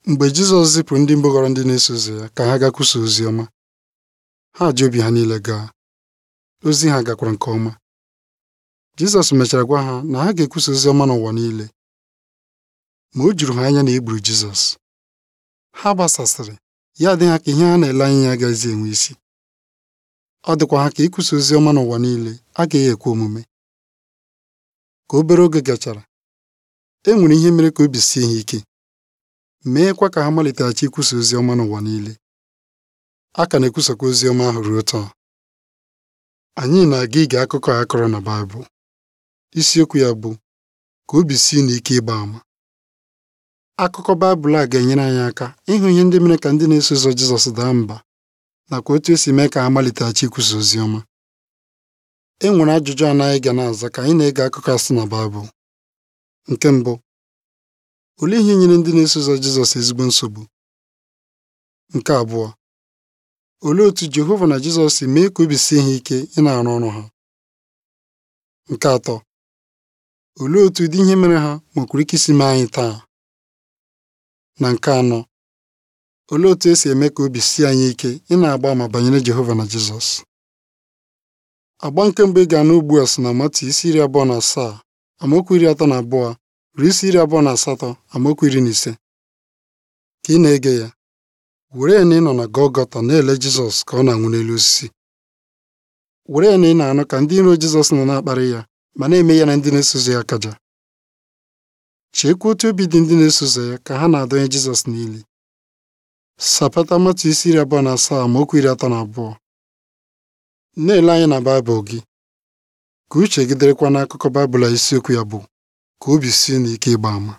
Mgbe Jizọs zipụrụ ndị mbụ ghọrọ ndị na-eso ụzọ ya ka ha gaa kwusaa ozi ọma, ha ji obi ha niile gaa. Ozi ha gakwara nke ọma. Jizọs mechara gwa ha na ha ga-ekwusa ozi ọma n'ụwa niile. Ma o juru ha anya na e gburu Jizọs. Ha gbasasịrị, ya dị ha ka ihe ha na-ele anya ya agaghịzi enwe isi. Ọ dịkwa ha ka ikwusa ozi ọma n'ụwa niile agaghị ekwe omume. Ka obere oge gachara, e nwere ihe mere ka obi sie ha ike, meekwa ka ha maliteghachi ikwusa ozi ọma n'ụwa niile. A ka na-ekwusakwa ozi ọma ahụ ruo taa. Anyị na-aga ige akụkọ a kọrọ na Baịbụl. Isiokwu ya bụ ka obi sie unu ike ịgba ama. Akụkọ Baịbụl a ga-enyere anyị aka ịhụ ihe ndị mere ka ndị na-eso ụzọ Jizọs daa mba nakwa otu esi mee ka ha maliteghachi ikwusa ozi ọma. E nwere ajụjụ anọ anyị ga na-aza ka anyị na-ege akụkọ a si na Baịbụl. Nke mbụ, olee ihe nyere ndị na-eso ụzọ Jizọs ezigbo nsogbu? Nke abụọ, olee otú Jehova na Jizọs si mee ka obi sie ha ike ị na-arụ ọrụ ha? Nke atọ, olee otú ụdị ihe mere ha nwekwara ike isi mee anyị taa? Na nke anọ, olee otú e si eme ka obi sie anyị ike ị na-agba àmà banyere Jehova na Jizọs? Agba nke mbụ ị ga-anụ ugbu a si na Matu isi iri abụọ na asaa amaokwu iri atọ na abụọ ruo isi iri abụọ na asatọ amaokwu iri na ise. Ka ị na-ege ya, were ya na ị nọ na Gọlgọta na-ele Jizọs ka ọ na-anwụ n'elu osisi. Were ya na ị na-anụ ka ndị iro Jizọs nọ na-akparị ya ma na-eme ya na ndị na-eso ụzọ ya akaja. Cheekwa otu obi dị ndị na-eso ụzọ ya ka ha na-adọnye Jizọs n'ili. Sapata Matu isi iri abụọ na asaa amaokwu iri atọ na abụọ. Na-ele anya na Baịbụl gị. Ka uche gị dịrịkwa n'akụkọ Baịbụl a isiokwu ya bụ ka obi sie unu ike ịgba ama.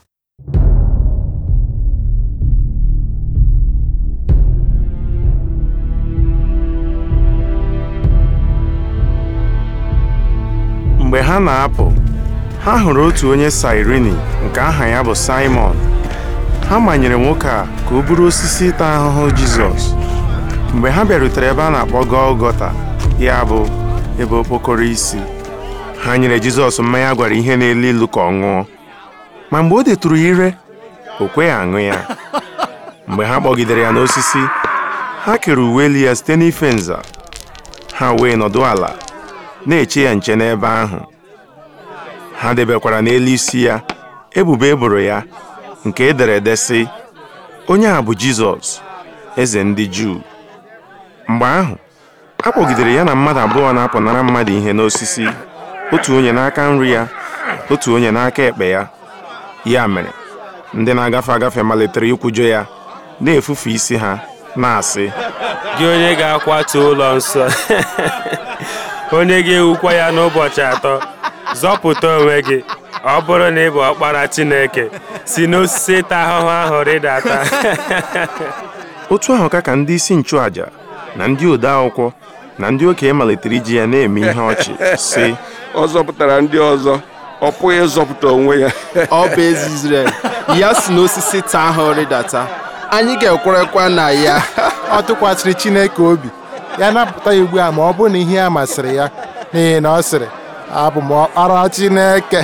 Mgbe ha na-apụ, ha hụrụ otu onye Sairini nke aha ya bụ Saimọn. Ha manyere nwoke a ka o buru osisi ịta ahụhụ Jizọs. Mgbe ha bịarutere ebe a na-akpọ Gọlgọta, ya bụ ebe okpokoro isi, ha nyere Jizọs mmanya gwara ihe na-elu ilu ka ọ ṅụọ. Ma mgbe o detụrụ ya ire, o kweghị aṅụ ya. Mgbe ha kpọgidere ya n'osisi, ha kere uwe elu ya site n'ife nza. Ha wee nọdụ ala na-eche ya nche n'ebe ahụ. Ha debekwara n'elu isi ya ebubo e boro ya nke e dere ede sị onye a bụ Jizọs eze ndị Juu mgbe ahụ a kpọgidere ya na mmadụ abụọ na-apụnara mmadụ ihe n'osisi otu onye n'aka nri ya otu onye n'aka ekpe ya ya mere ndị na-agafe agafe malitere ikwujọ ya na-efufe isi ha na-asị gị onye ga-akwatu ụlọ nsọ onye ga-ewukwa ya n'ụbọchị atọ zọpụta onwe gị ọ bụrụ na ị bụ ọkpara Chineke si n'osisi ịta ahụhụ ahụ rịdata otu ahụ ka ka ndị isi nchụaja na ndị ode akwụkwọ na ndị okenye malitere iji ya na-eme ihe ọchị sị ọ zọpụtara ndị ọzọ ọ pụghị ịzọpụta onwe ya ọ bụ eze Izrel ya si n'osisi taa ahụ rịdata anyị ga-ekwerekwa na ya ọ tụkwasịrị Chineke obi ya napụta ya ugbu a ma ọ bụrụ na ihe a masịrị ya n'ihi na ọ sịrị abụ m ọkpara Chineke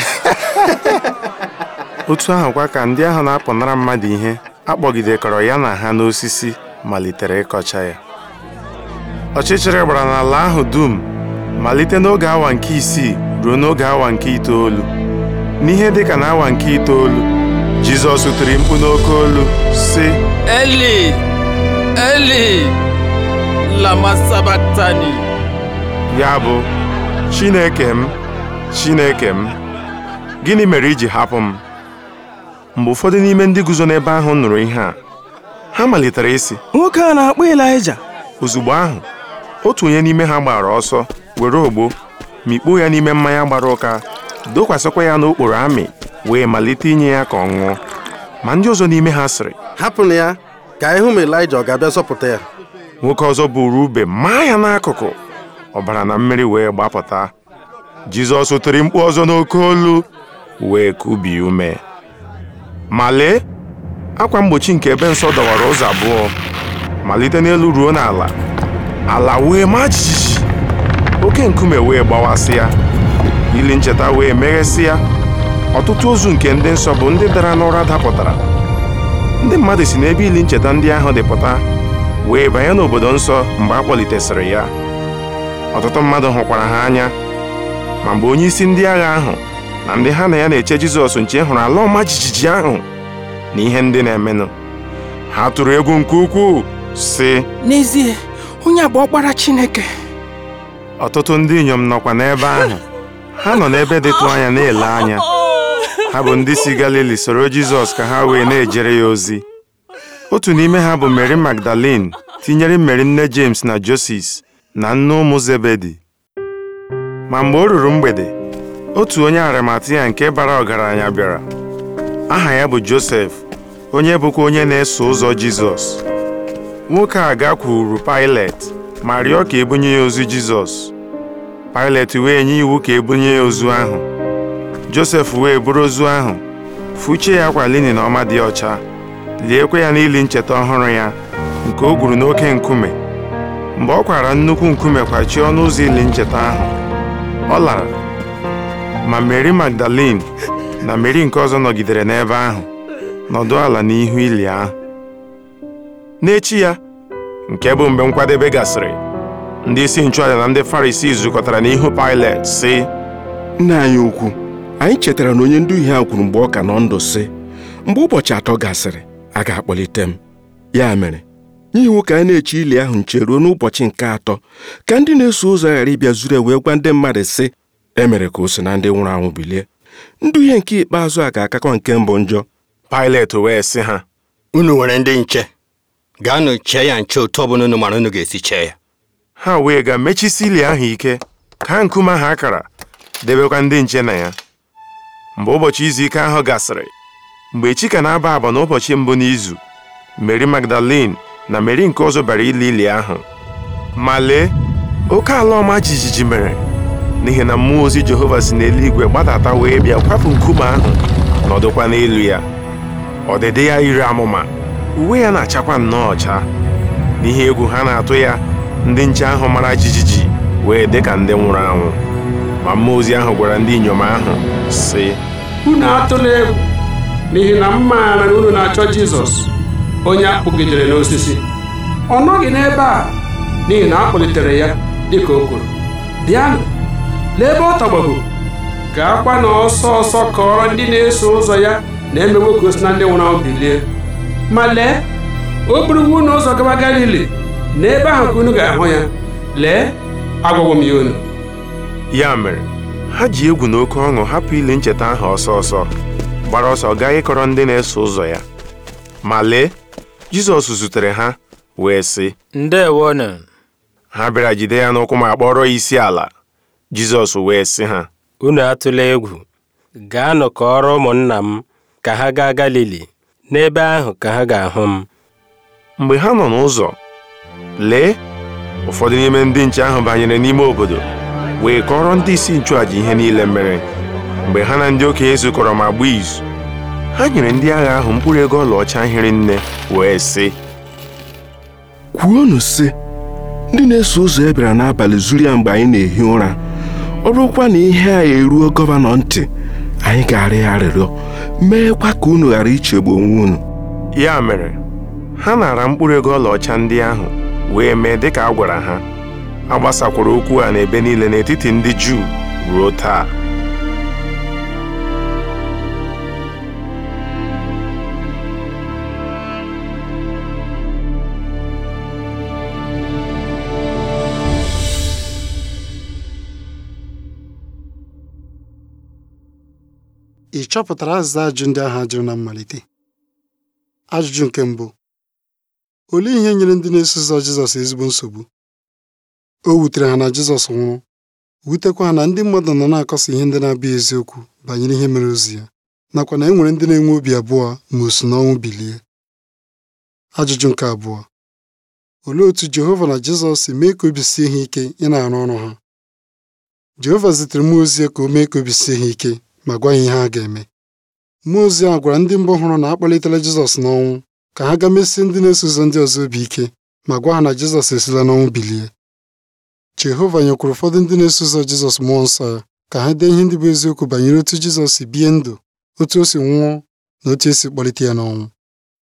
otu ahụkwa ka ndị ahụ na-apụnara mmadụ ihe akpọgidekọrọ ya na ha n'osisi malitere ịkọcha ya ọchịchịrị gbara n'ala ahụ dum malite n'oge awa nke isii ruo n'oge awa nke itoolu n'ihe dịka na awa nke itoolu Jizọs tiri mkpu n'oke olu sị Eli Eli lama sabaktani ya bụ Chineke m Chineke m gịnị mere iji hapụ m mgbe ụfọdụ n'ime ndị guzo n'ebe ahụ nụrụ ihe a ha malitere ịsị nwoke a na-akpọ Ịlaịja ozugbo ahụ otu onye n'ime ha gbara ọsọ were ogbo mikpuo ya n'ime mmanya gbara ụka dokwasịkwa ya n'okporo amị wee malite inye ya ka ọ ṅụọ ma ndị ọzọ n'ime ha sịrị hapụnụ ya ka anyị hụ ma Ịlaịja ọ ga-abịa zọpụta ya nwoke ọzọ buru ube maa ya n'akụkụ ọbara na mmiri wee gbapụta Jizọs tiri mkpu ọzọ n'oke olu wee kubie ume ma lee akwa mgbochi nke ebe nsọ dọwara ụzọ abụọ malite n'elu ruo n'ala ala wee maa jijiji oke nkume wee gbawasịa ili ncheta wee meghesịa ọtụtụ ozu nke ndị nsọ bụ ndị dara n'ụra dapụtara ndị mmadụ si n'ebe ili ncheta ndị ahụ dị pụta wee banye n'obodo nsọ mgbe a kpọlitesịrị ya ọtụtụ mmadụ hụkwara ha anya ma mgbe onye isi ndị agha ahụ na ndị ha na ya na-eche Jizọs nche hụrụ ala ọma jijiji ahụ na ihe ndị na-emenụ ha tụrụ egwu nke ukwuu sị N'ezie, onye a bụ ọkpara Chineke. ọtụtụ ndị inyom nọkwa n'ebe ahụ ha nọ n'ebe dịtụ anya na-ele anya ha bụ ndị si Galili soro Jizọs ka ha wee na-ejere ya ozi otu n'ime ha bụ Mary Magdalene tinyere Mary nne James na Joses na nne ụmụ Zebedi ma mgbe o ruru mgbede otu onye Arimatia nke bara ọgaranya bịara aha ya bụ Josef onye bụkwa onye na-eso ụzọ Jizọs nwoke a gakwuru Pilet ma rịọ ka ebunye ya ozu Jizọs Pilet wee nye iwu ka ebunye ya ozu ahụ Josef wee buru ozu ahụ fụchie ya akwa linin ọma dị ọcha liekwa ya n'ili ncheta ọhụrụ ya nke o gwuru n'oke nkume mgbe ọ kwara nnukwu nkume kwachie ọnụ ụzọ ili ncheta ahụ ọ lara ma Mary Magdalene na Mary nke ọzọ nọgidere n'ebe ahụ nọdụ ala n'ihu ili ahụ n'echi ya nke bụ mgbe nkwadebe gasịrị ndị isi nchụaja na ndị Farisii zukọtara n'ihu Pilet sị nna anyị ukwu anyị chetara na onye nduhie a kwuru mgbe ọ ka nọ ndụ sị mgbe ụbọchị atọ gasịrị a ga-akpọlite m ya mere nye iwu ka anyị na-eche ili ahụ nche ruo n'ụbọchị nke atọ ka ndị na-eso ụzọ ghara ịbịa zuru e wee gwa ndị mmadụ sị e mere ka o si na ndị nwụrụ anwụ bilie nduhie nke ikpeazụ a ga-akakọ nke mbụ njọ Pilet wee sị ha unu nwere ndị nche gaanụ chee ya nche otu ọbụla unu mara unu ga-esi chee ya ha wee ga mechisi ili ahụ ike ka nkume ahụ akara debekwa ndị nche na ya mgbe ụbọchị izu ike ahụ gasịrị mgbe chi ka na-aba aba n'ụbọchị mbụ n'izu Mary Magdalene na Mary nke ọzọ bara ili ili ahụ ma lee oke ala ọma jijiji mere n'ihi na mmụọ ozi Jehova si n'eluigwe gbadata wee bịa kwapụ nkume ahụ nọdụkwa n'elu ya ọdịdị ya yiri amụma uwe ya na-achakwa nnọọ ọcha n'ihi egwu ha na-atụ ya ndị nche ahụ mara jijiji wee dị ka ndị nwụrụ anwụ ma mmụọ ozi ahụ gwara ndị inyom ahụ sị unu atụla egwu n'ihi na m maara na unu na-achọ Jizọs onye a kpụgidere n'osisi ọ nọghị n'ebe a n'ihi na a kpọlitere ya dịka o kwuru bịanụ lee ebe ọ tọgbọbụ gaakwa na ọsọ ọsọ kọọrọ ndị na-eso ụzọ ya na emewo ka o si na ndị nwụrụ anwụ bilie ma lee o buruwo unu ụzọ gaba Galili n'ebe ahụ ka unu ga-ahụ ya lee agwagwo m ya unu ya mere ha ji egwu na oke ọṅụ hapụ ili ncheta ahụ ọsọ ọsọ gbara ọsọ gaa ịkọrọ ndị na-eso ụzọ ya ma lee Jizọs zutere ha wee sị ndewonu ha bịara jide ya n'ụkwụ ma kpọrọ ya isi ala Jizọs wee sị ha unu atụla egwu gaanụ kọọrọ ụmụnna m ka ha gaa Galili n'ebe ahụ ka ha ga-ahụ m mgbe ha nọ n'ụzọ lee ụfọdụ n'ime ndị nche ahụ banyere n'ime obodo wee kọrọ ndị isi nchụàjà ihe niile mere mgbe ha na ndị okenye zukọrọ ma gbaa izu ha nyere ndị agha ahụ mkpụrụ ego ọlaọcha hiri nne wee sị kwuonụ sị ndị na-eso ụzọ ya bịara n'abalị zuru ya mgbe anyị na-ehi ụra ọ bụrụkwa na ihe a eruo gọvanọ ntị anyị ga-arịọ ya arịrịọ meekwa ka unu ghara ichegbu onwe unu ya mere ha nara mkpụrụ ego ọlaọcha ndị ahụ wee mee dịka a gwara ha a gbasakwara okwu a n'ebe niile n'etiti ndị Juu ruo taa ị chọpụtara azịza ajụjụ ndị ahụ a jụrụ na mmalite ajụjụ nke mbụ olee ihe nyere ndị na-eso ụzọ Jizọs ezigbo nsogbu o wutere ha na Jizọs nwụrụ wutekwa ha na ndị mmadụ nọ na-akọsa ihe ndị na-abụghị eziokwu banyere ihe mere ozi ya nakwa na e nwere ndị na-enwe obi abụọ ma o si n'ọnwụ bilie ajụjụ nke abụọ olee otú Jehova na Jizọs si mee ka obi sie ha ike ị na-arụ ọrụ ha Jehova zitere mmụọ ozi ya ka o mee ka obi sie ha ike ma gwa ha ihe ha ga-eme mmụọ ozi ahụ gwara ndị mbụ hụrụ na akpọlitela Jizọs n'ọnwụ ka ha ga mesie ndị na-eso ụzọ ndị ọzọ obi ike ma gwa ha na Jizọs esila n'ọnwụ bilie Jehova nyekwara ụfọdụ ndị na-eso ụzọ Jizọs mmụọ nsọ ya ka ha dee ihe ndị bụ eziokwu banyere otu Jizọs si bie ndụ otu o si nwụọ na otu esi kpọlite ya n'ọnwụ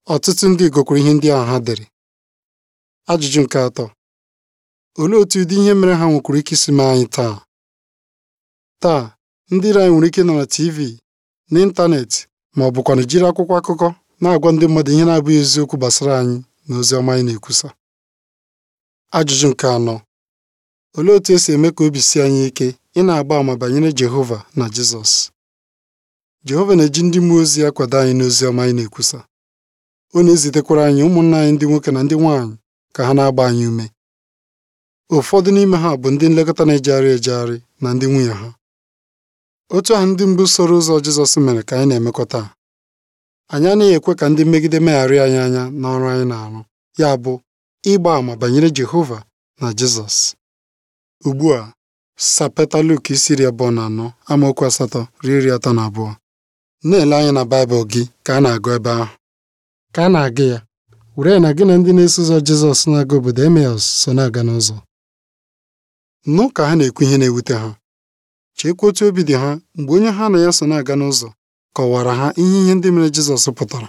Ọtụtụ ndị gụkwara ihe ndị ahụ ha dere. Ajụjụ nke atọ olee otu ụdị ihe mere ha nwekwara ike isi mee anyị taa? Taa, ndị iro anyị nwere ike nọ na TV, n'ịntanetị ma ọ bụkwanụ jiri akwụkwọ akụkọ na-agwa ndị mmadụ ihe na-abụghị eziokwu gbasara anyị na ozi ọma anyị na-ekwusa. Ajụjụ nke anọ olee otu esi eme ka obi sie anyị ike ị na-agba àmà banyere Jehova na Jizọs? Jehova na-eji ndị mmụọ ozi akwado anyị n'ozi ọma anyị na-ekwusa. Ọ na-ezitekwara anyị ụmụnna anyị ndị nwoke na ndị nwaanyị ka ha na-agba anyị ume. Ụfọdụ n'ime ha bụ ndị nlekọta na-ejegharị ejegharị na ndị nwunye ha. Otu ahụ ndị mbụ soro ụzọ Jizọs mere ka anyị na-emekwa taa. Anyị anaghị ekwe ka ndị mmegide megharịa anyị anya n'ọrụ anyị na-arụ, ya bụ ịgba àmà banyere Jehova na Jizọs. Ugbu a, sapeta Luk isi iri abụọ na anọ amaokwu asatọ ruo iri atọ na abụọ. Na-ele anya na Baịbụl gị ka a na-agụ ebe ahụ. Ka a na-agụ ya, were ya na gị na ndị na-eso ụzọ Jizọs na-aga obodo Emmaus so na-aga n'ụzọ. Nụ ka ha na-ekwu ihe na-ewute ha. Cheekwa otu obi dị ha mgbe onye ha na ya so na-aga n'ụzọ kọwara ha ihe ihe ndị mere Jizọs pụtara.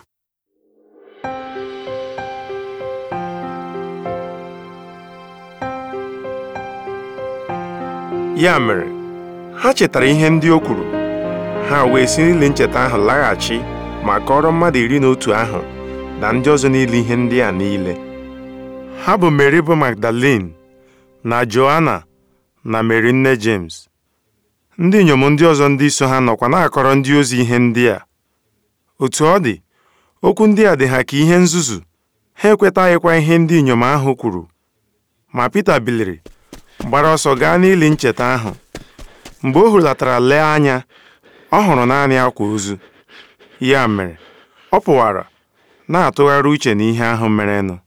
Ya mere, ha chetara ihe ndị o kwuru ha wee si n'ili ncheta ahụ laghachi ma kọrọ mmadụ iri na otu ahụ na ndị ọzọ niile ihe ndị a niile ha bụ Meri bụ Magdalin na Joana na Meri nne James ndị inyom ndị ọzọ ndị so ha nọkwa na-akọrọ ndị ozi ihe ndị a otu ọ dị okwu ndị a dị ha ka ihe nzuzu ha ekwetaghịkwa ihe ndị inyom ahụ kwuru ma Pita biliri gbara ọsọ gaa n'ili ncheta ahụ mgbe o hulatara lee anya ọ hụrụ naanị akwa ozu ya mere ọ pụwara na-atụgharị uche n'ihe ahụ merenụ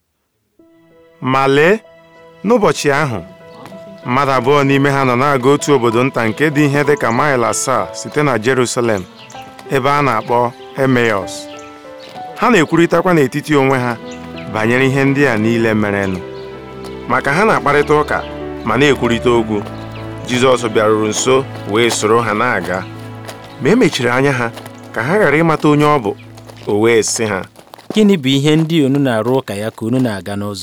ma lee n'ụbọchị ahụ mmadụ abụọ n'ime ha nọ na-aga otu obodo nta nke dị ihe dị ka maịl asaa site na Jerusalem ebe a na-akpọ Emmaus ha na-ekwurịtakwa n'etiti onwe ha banyere ihe ndị a niile merenụ maka ha na-akparịta ụka ma na-ekwurịta okwu Jizọs bịaruru nso wee soro ha na-aga ma e mechiri anya ha ka ha ghara ịmata onye ọ bụ o wee sị ha gịnị bụ ihe ndị unu na-arụ ụka ya ka unu na-aga n'ụzọ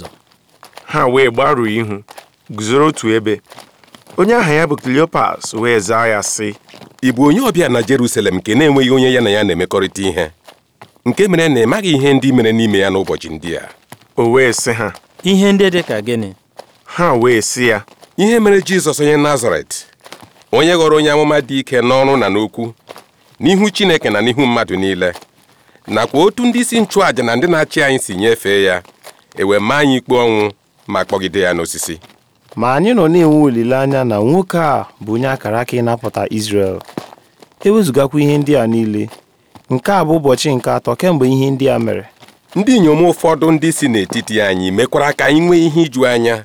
ha wee gbaruo ihu guzoro otu ebe onye aha ya bụ Kleopas wee zaa ya sị ị bụ onye ọbịa na Jerusalem nke na-enweghị onye ya na ya na-emekọrịta ihe nke mere na ị maghị ihe ndị mere n'ime ya n'ụbọchị ndị a o wee sị ha ihe ndị dị ka gịnị ha wee sị ya ihe mere Jizọs onye Nazaret onye ghọrọ onye amụma dị ike n'ọrụ na n'okwu n'ihu Chineke na n'ihu mmadụ niile nakwa otu ndị isi nchụàjà na ndị na-achị anyị si nyefee ya ewe maa anyị ikpe ọnwụ ma kpọgide ya n'osisi ma anyị nọ na-enwe olileanya na nwoke a bụ onye akara aka ịnapụta Izrel ewezugakwa ihe ndị a niile nke a bụ ụbọchị nke atọ kemgbe ihe ndị a mere ndị inyom ụfọdụ ndị si n'etiti anyị mekwara ka anyị nwee ihe iju anya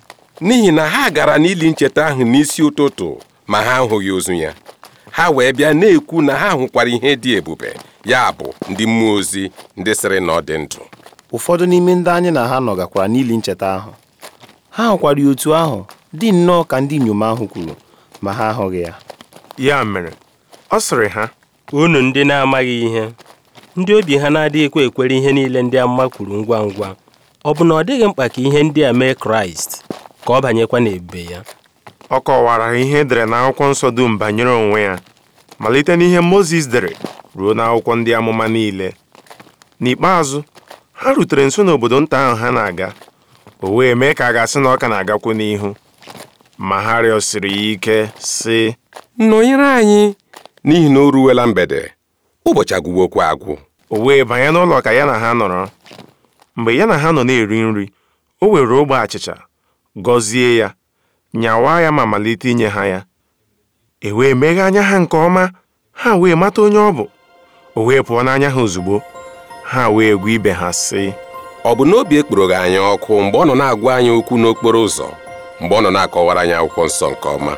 n'ihi na ha gara n'ili ncheta ahụ n'isi ụtụtụ ma ha ahụghị ozu ya ha wee bịa na-ekwu na ha hụkwara ihe dị ebube ya bụ ndị mmụọ ozi ndị sịrị na ọ dị ndụ ụfọdụ n'ime ndị anyị na ha nọ gakwara n'ili ncheta ahụ ha hụkwara ya otu ahụ dị nnọọ ka ndị inyom ahụ kwuru ma ha ahụghị ya ya mere ọ sịrị ha unu ndị na-amaghị ihe ndị obi ha na-adịghịkwa ekwere ihe niile ndị amụma kwuru ngwa ngwa ọ bụ na ọ dịghị mkpa ka ihe ndị a mee kraịst ka ọ banyekwa n'ebube ya ọ kọwara ihe edere n'akwụkwọ nsọ dum banyere onwe ya malite n'ihe Mozis dere ruo n'akwụkwọ ndị amụma niile n'ikpeazụ ha rutere nso n'obodo nta ahụ ha na-aga o wee mee ka a ga-asị na ọ ka na-agakwu n'ihu ma ha rịọsiri ya ike sị nọnyere anyị n'ihi na o ruwela mgbede ụbọchị agwụwokwa agwụ o wee banye n'ụlọ ka ya na ha nọrọ mgbe ya na ha nọ na-eri nri o were ogbe achịcha gọzie ya nyawaa ya ma malite inye ha ya e wee meghe anya ha nke ọma ha wee mata onye ọ bụ o wee pụọ n'anya ha ozugbo ha wee gwa ibe ha sị ọ bụ n'obi ekporo gị anyị ọkụ mgbe ọ nọ na-agwa anyị okwu n'okporo ụzọ mgbe ọ nọ na-akọwara anyị akwụkwọ nsọ nke ọma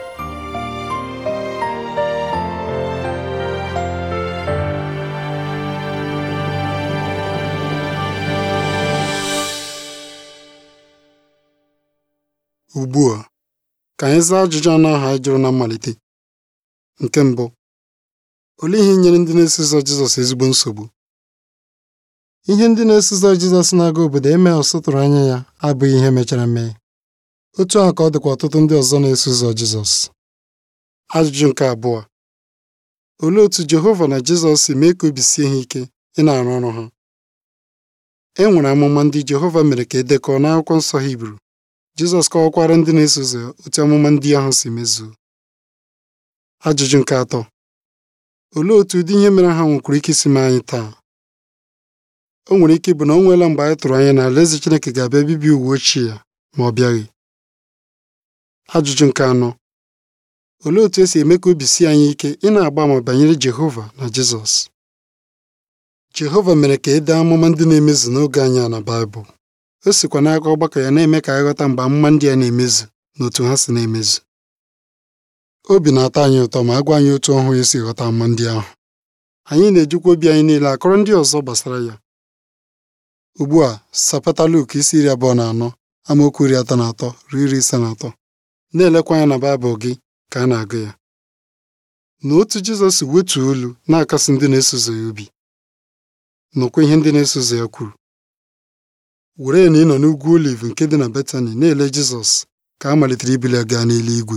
Ugbu a ka anyị zaa ajụjụ anọ ahụ anyị jụrụ na mmalite nke mbụ olee ihe nyere ndị na-eso ụzọ Jizọs ezigbo nsogbu ihe ndị na-eso ụzọ Jizọs na-aga obodo Emmaus tụrụ anya ya abụghị ihe mechara mee otu a ka ọ dịkwa ọtụtụ ndị ọzọ na-eso ụzọ Jizọs ajụjụ nke abụọ olee otú Jehova na Jizọs si mee ka obi sie ha ike ị na-arụ ọrụ ha e nwere amụma ndị Jehova mere ka e dekọọ n'akwụkwọ nsọ Hibru Jizọs kọwakwara ndị na-eso ụzọ ya otu amụma ndị ahụ si mezuo ajụjụ nke atọ olee otú ụdị ihe mere ha nwekwara ike isi mee anyị taa o nwere ike ịbụ na o nweela mgbe anyị tụrụ anya na alaeze Chineke ga-abịa bibi uwe ochie ya ma ọ bịaghị ajụjụ nke anọ olee otú esi eme ka obi sie anyị ike ị na-agba ama banyere Jehova na Jizọs Jehova mere ka e dee amụma ndị na-emezu n'oge anyị a na Baịbụl o sikwa n'aka ọgbakọ ya na-eme ka anyị ghọta mgbe amụma ndị a na-emezu na otu ha si na-emezu obi na-atọ anyị ụtọ ma a gwa anyị otu ọhụụ esi ghọta amụma ndị ahụ anyị na-ejikwa obi anyị niile akọrọ ndị ọzọ gbasara ya ugbu a sapata Luk isi iri abụọ na anọ amaokwu iri atọ na atọ ruo iri ise na atọ na-elekwa anya na Baịbụl gị ka a na-agụ ya na otu Jizọs wetuo olu na-akasi ndị na-eso ụzọ ya obi nụkwa ihe ndị na-eso ụzọ ya kwuru were na ị nọ n'ugwu Oliv nke dị na Betani na-ele Jizọs ka a malitere ibuli ya gaa n'eluigwe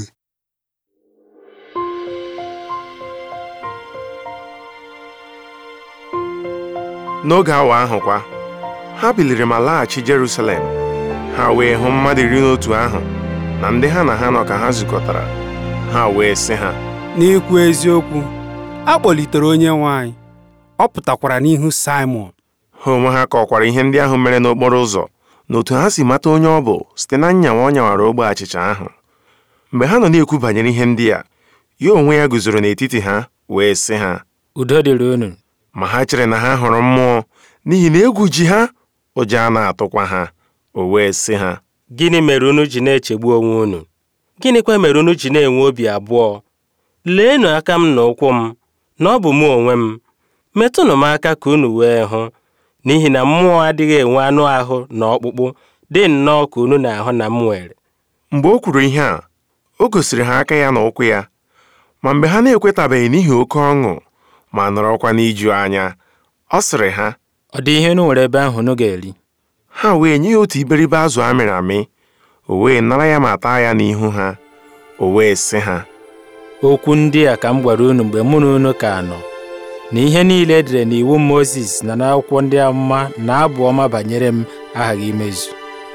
n'oge awa ahụ kwa ha biliri ma laghachi Jerusalem ha wee hụ mmadụ iri na otu ahụ na ndị ha na ha nọ ka ha zukọtara ha wee sị ha n'ikwu eziokwu a kpọlitere onye nwe anyị ọ pụtakwara n'ihu Simon ha onwe ha kọkwara ihe ndị ahụ mere n'okporo ụzọ na otu ha si mata onye ọ bụ site na nyanwa ọ nyawara ogbe achịcha ahụ mgbe ha nọ na-ekwu banyere ihe ndị a ya onwe ya guzoro n'etiti ha wee sị ha udo dịrị unu ma ha chere na ha hụrụ mmụọ n'ihi na egwu ji ha ụjọ a na-atụkwa ha o wee sị ha gịnị mere unu ji na-echegbu onwe unu gịnịkwa mere unu ji na-enwe obi abụọ leenụ aka m na ụkwụ m na ọ bụ mụ onwe m metụnụ m aka ka unu wee hụ n'ihi na mmụọ adịghị enwe anụ ahụ na ọkpụkpụ dị nnọọ ka unu na-ahụ na m nwere mgbe o kwuru ihe a o gosiri ha aka ya na ụkwụ ya ma mgbe ha na-ekwetabeghị n'ihi oke ọṅụ ma nọrọkwa n'iju anya ọ sịrị ha ọ dị ihe unu nwere ebe ahụ unu ga-eri ha wee nye ya otu iberibe azụ a mịrị amị o wee nara ya ma taa ya n'ihu ha o wee sị ha okwu ndị a ka m gwara unu mgbe mụ na unu ka nọ na ihe niile edere n'iwu Mozis na n'akwụkwọ ndị amụma na abụ ọma banyere m aghaghị imezu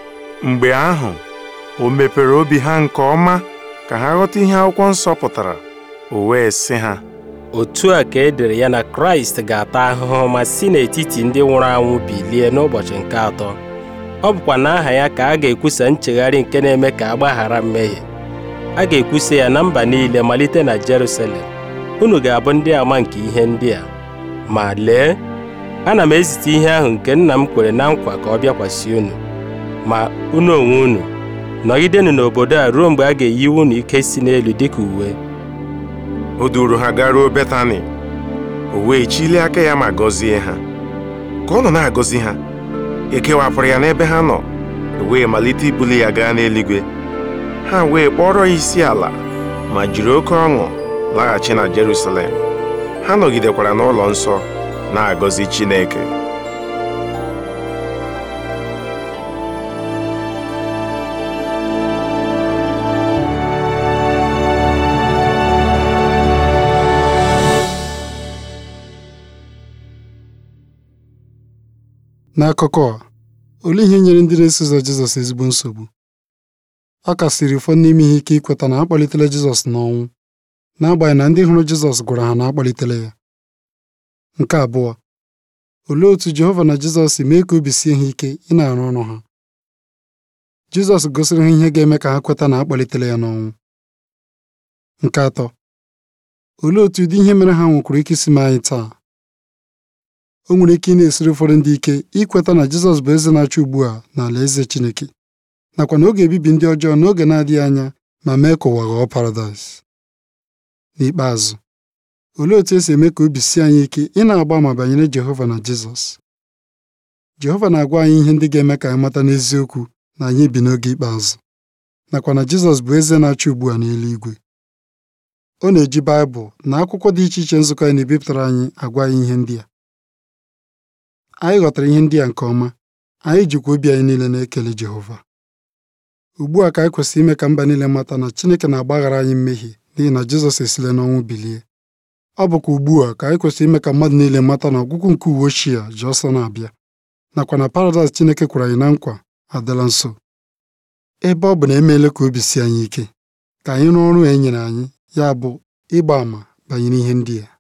mgbe ahụ o mepere obi ha nke ọma ka ha ghọta ihe akwụkwọ nsọ pụtara o wee sị ha otu a ka e dere ya na Kraịst ga-ata ahụhụ ma si n'etiti ndị nwụrụ anwụ bilie n'ụbọchị nke atọ ọ bụkwa n'aha ya ka a ga-ekwusa nchegharị nke na-eme ka a gbaghara mmehie a ga-ekwusa ya na mba niile malite na Jerusalem unu ga-abụ ndị ama nke ihe ndị a ma lee ana m ezite ihe ahụ nke nna m kwere na nkwa ka ọ bịakwasị unu ma unu onwe unu nọgidenụ n'obodo a ruo mgbe a ga-eyiwe unu ike si n'elu dịka uwe o duuru ha garuo Betani o wee chilie aka ya ma gọzie ha ka ọ nọ na-agọzi ha ekewapụrụ ya n'ebe ha nọ o wee malite ibuli ya gaa n'eluigwe ha wee kpọrọ ya isi ala ma jiri oke ọṅụ laghachi na Jerusalem ha nọgidekwara n'ụlọ nsọ na-agọzi Chineke N'akụkọ a olee ihe nyere ndị na-eso ụzọ Jizọs ezigbo nsogbu ọ kasiri ụfọdụ n'ime ihe ike ikweta na a kpọlitere Jizọs n'ọnwụ n'agbanyeghị na ndị hụrụ Jizọs gwara ha na a kpọlitere ya nke abụọ olee otú Jehova na Jizọs si mee ka obi sie ha ike ị na-arụ ọrụ ha Jizọs gosiri ha ihe ga-eme ka ha kweta na a kpọlitere ya n'ọnwụ nke atọ olee otú ụdị ihe mere ha nwekwara ike isi mee anyị taa o nwere ike ị na-esiri ụfọdụ ndị ike ikweta na Jizọs bụ eze na-achị ugbu a n'ala eze Chineke nakwa na ọ ga-ebibi ndị ọjọọ n'oge na-adịghị anya ma mee ka ụwa ghọọ paradaịs n'ikpeazụ olee otu esi eme ka obi sie anyị ike ị na-agba ama banyere Jehova na Jizọs Jehova na-agwa anyị ihe ndị ga-eme ka anyị mata n'eziokwu na anyị bi n'oge ikpeazụ nakwa na Jizọs bụ eze na-achị ugbu a n'eluigwe ọ na-eji Baịbụl na akwụkwọ dị iche iche nzukọ ya na-ebipụtara anyị agwa anyị ihe ndị a anyị ghọtara ihe ndị a nke ọma anyị jikwa obi anyị niile na-ekele Jehova ugbu a ka anyị kwesịrị ime ka mba niile mata na Chineke na-agbaghara anyị mmehie n'ihi na Jizọs esile n'ọnwụ bilie ọ bụkwa ugbu a ka anyị kwesịrị ime ka mmadụ niile mata na ọgwụgwụ nke uwe ochie a ji ọsọ na-abịa nakwa na paradaịs Chineke kwere anyị na nkwa adịla nso ebe ọ bụ na emeela ka obi sie anyị ike ka anyị rụọ ọrụ e nyere anyị ya bụ ịgba àmà banyere ihe ndị a